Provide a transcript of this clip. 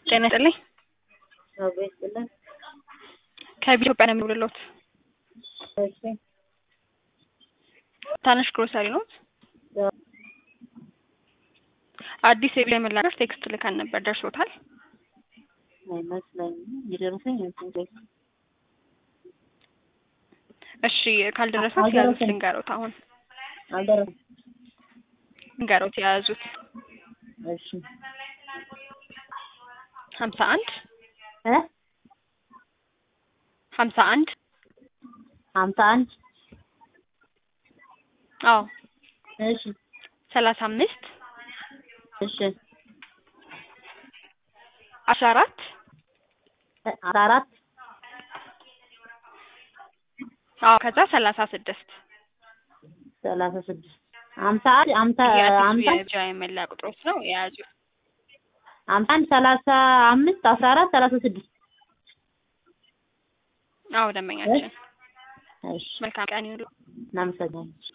ጤና ይስጥልኝ። አብሮ ይስጥልን። ከኢትዮጵያ ነው የምደውልልዎት። እሺ ታነሽ ግሮሰሪ ኖት? አዲስ የቢራ መላገር ቴክስት ልካን ነበር፣ ደርሶታል? አይመስለኝም። የደረሰኝ እንትን እሺ ካልደረሱት አልደረሰም። የያዙት ልንገሮት። አሁን አልደረሰም። ልንገሮት የያዙት እሺ ሀምሳ አንድ እ ሀምሳ አንድ ሀምሳ አንድ አዎ እሺ ሰላሳ አምስት እሺ አስራ አራት አስራ አራት አዎ ከዛ ሰላሳ ስድስት ሰላሳ ስድስት ሀምሳ አንድ ሀምሳ የአዲሱ ሀምሳ የቢራ የመለያ ቁጥሮች ነው የያዙት። ሀምሳ አንድ ሰላሳ አምስት አስራ አራት ሰላሳ ስድስት አዎ ደንበኛችን። እሺ መልካም ቀን ይሁሉ። እናመሰግናለን።